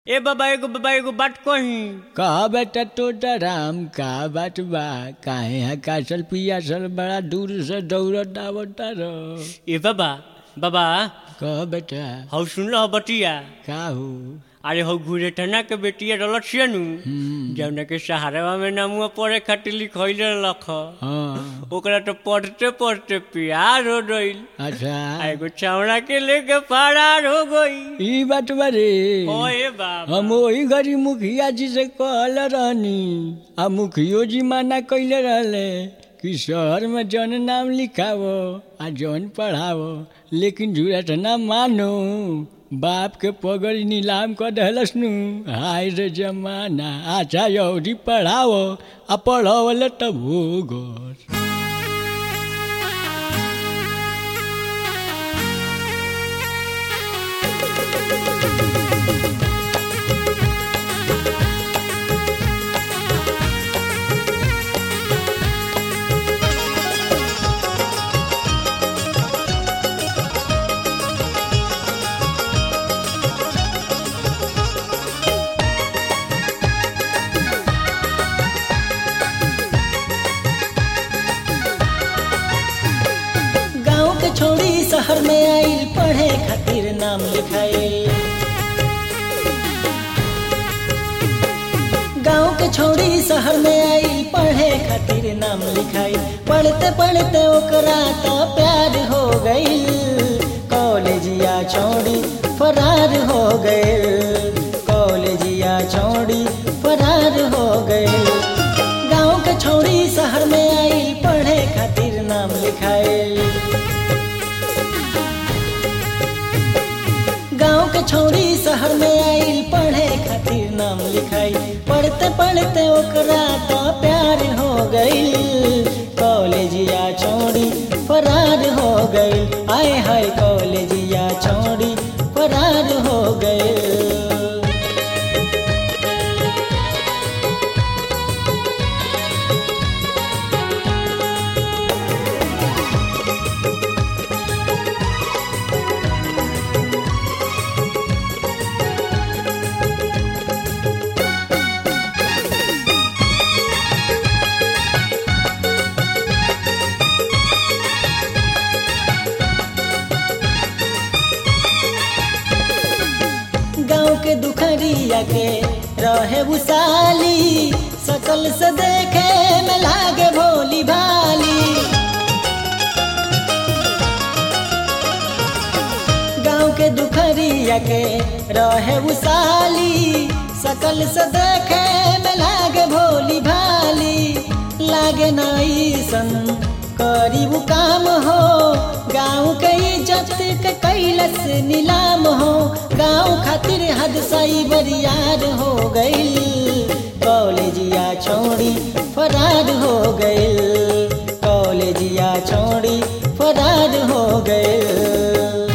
ए बाबा एगो बाबा एगो बात कही कहा बेटा तोता राम का बात बा काहे हा कासल पियासल बड़ा दूर से दौड़त आवता रह ए बाबा बाबा कह बेटा हौ सुन लो बटिया का हो अरे हौ घूरे टना के बेटिया रलत छिया नु हम्म, जौना के सहारवा में नामुआ पढ़े खातिर लिखैले रख हाँ ओकरा तो पढ़ते पढ़ते प्यार हो गईल अच्छा आ एगो चावड़ा के लेके फरार हो गई ई बात बारे ओए बाबा हम वही घड़ी मुखिया जी से कहल रहनी आ मुखियो जी माना कैले रहले कि शहर में जौन नाम लिखावो आ जौन पढ़ावो लेकिन झूठ ना मानो बाप के पगड़ी नीलाम कर दहलस नु हाय रे जमाना अच्छा यौरी पढ़ावो आ पढ़ावले तब हो गो गांव के छोड़ी शहर में आइल पढ़े खातिर नाम लिखाइल गांव के छोड़ी शहर में आइल पढ़े खातिर नाम लिखाइल पढ़ते पढ़ते ओकरा तो प्यार हो गइल कॉलेजिया छोड़ी फरार हो गइल कॉलेजिया छोड़ी फरार हो गइल गांव के छोड़ी शहर में आइल पढ़े खातिर नाम लिखाइल गांव के छोड़ी शहर में आइल पढ़े खातिर नाम लिखाई पढ़ते पढ़ते ओकरा तो प्यार हो गइल कॉलेजिया छोड़ी फरार हो गइल आए हाय कॉलेजिया छोड़ी फरार हो गइल गांव के दुखरिया के रहे उसाली सकल से देखे में लागे भोली भाली गांव के दुखरिया के रहे उसाली सकल से देखे में लागे भोली भाली लागे नाई सन करी वो काम हो गाँव के इज्जत के कैलस नीलाम हो गाँव खातिर हद साई बरियार हो गइल कॉलेजिया छोड़ी फरार हो गइल कॉलेजिया छोड़ी फरार हो गइल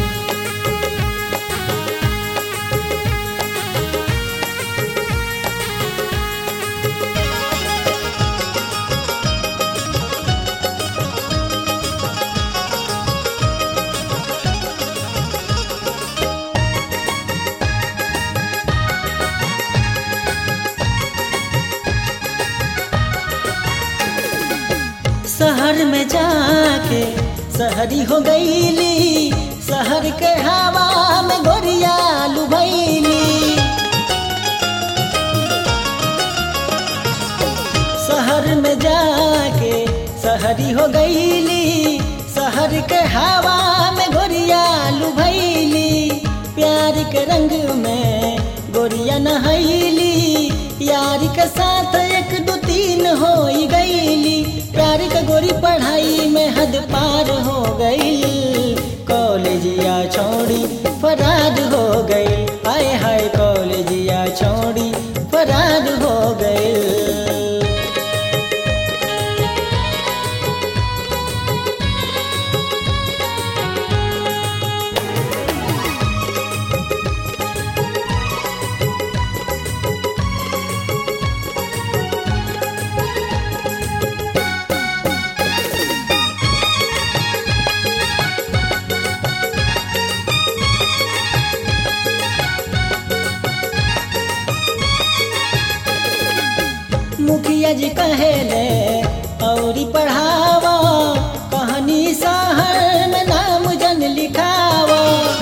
शहर में जाके शहरी हो गईली शहर के हवा में गोरिया लुभैली शहर में जाके शहरी हो गईली शहर के हवा में गोरिया लुभैली प्यार के रंग में गोरिया नहैली यार के साथ एक दो तीन हो गईली प्यार के गोरी पढ़ाई में हद पार हो गई कॉलेजिया छोड़ी फरार हो गई हाय हाय कॉलेजिया छोड़ी फरार हो गई मुखिया जी कहेले औरी पढ़ावा कहानी शहर में नाम जन लिखावा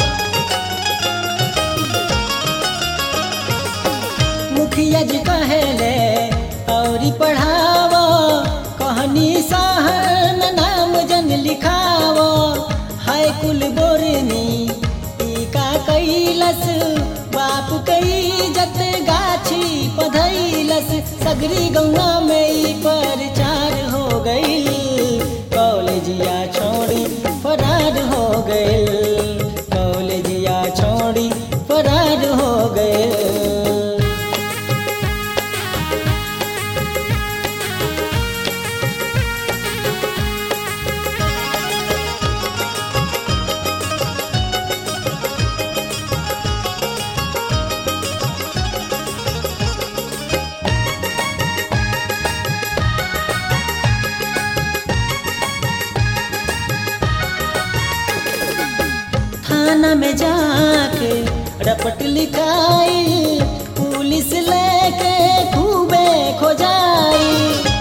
मुखिया जी कहेले औरी पढ़ावा कहानी शहर में नाम जन लिखावा हाय कुल बोरनी ई का कैलस बाप कई जत गाछी पधैलस सगरी गौना में ई प्रचार हो गईल कॉलेजिया छोड़ी फरार हो गईल कॉलेजिया छोड़ी फरार हो गईल थाना में जाके रपट लिखाई पुलिस लेके खूबे खोजाई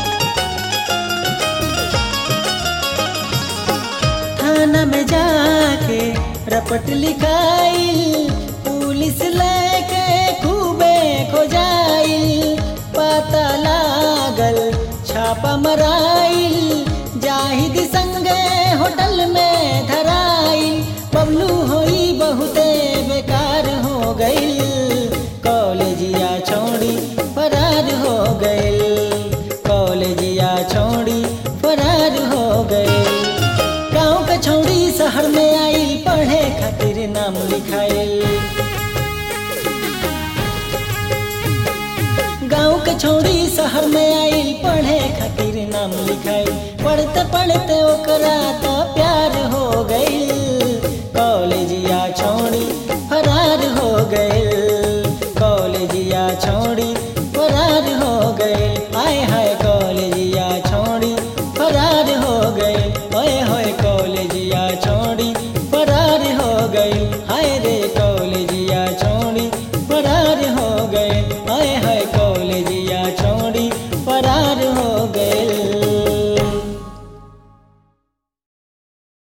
थाना में जाके रपट लिखाई पुलिस लेके खूबे खोजाई पता लागल छापा मराइल जाहिद संगे होटल में धराइल बबलू होई बहुते बेकार हो गईल कॉलेजिया छोड़ी फरार हो गईल कॉलेजिया छोड़ी फरार हो गईल गाँव के छोड़ी शहर में आई पढ़े खातिर नाम लिखाइल गाँव के छोड़ी शहर में आई पढ़े खातिर नाम लिखाई पढ़ते पढ़ते ओकरा तो प्यार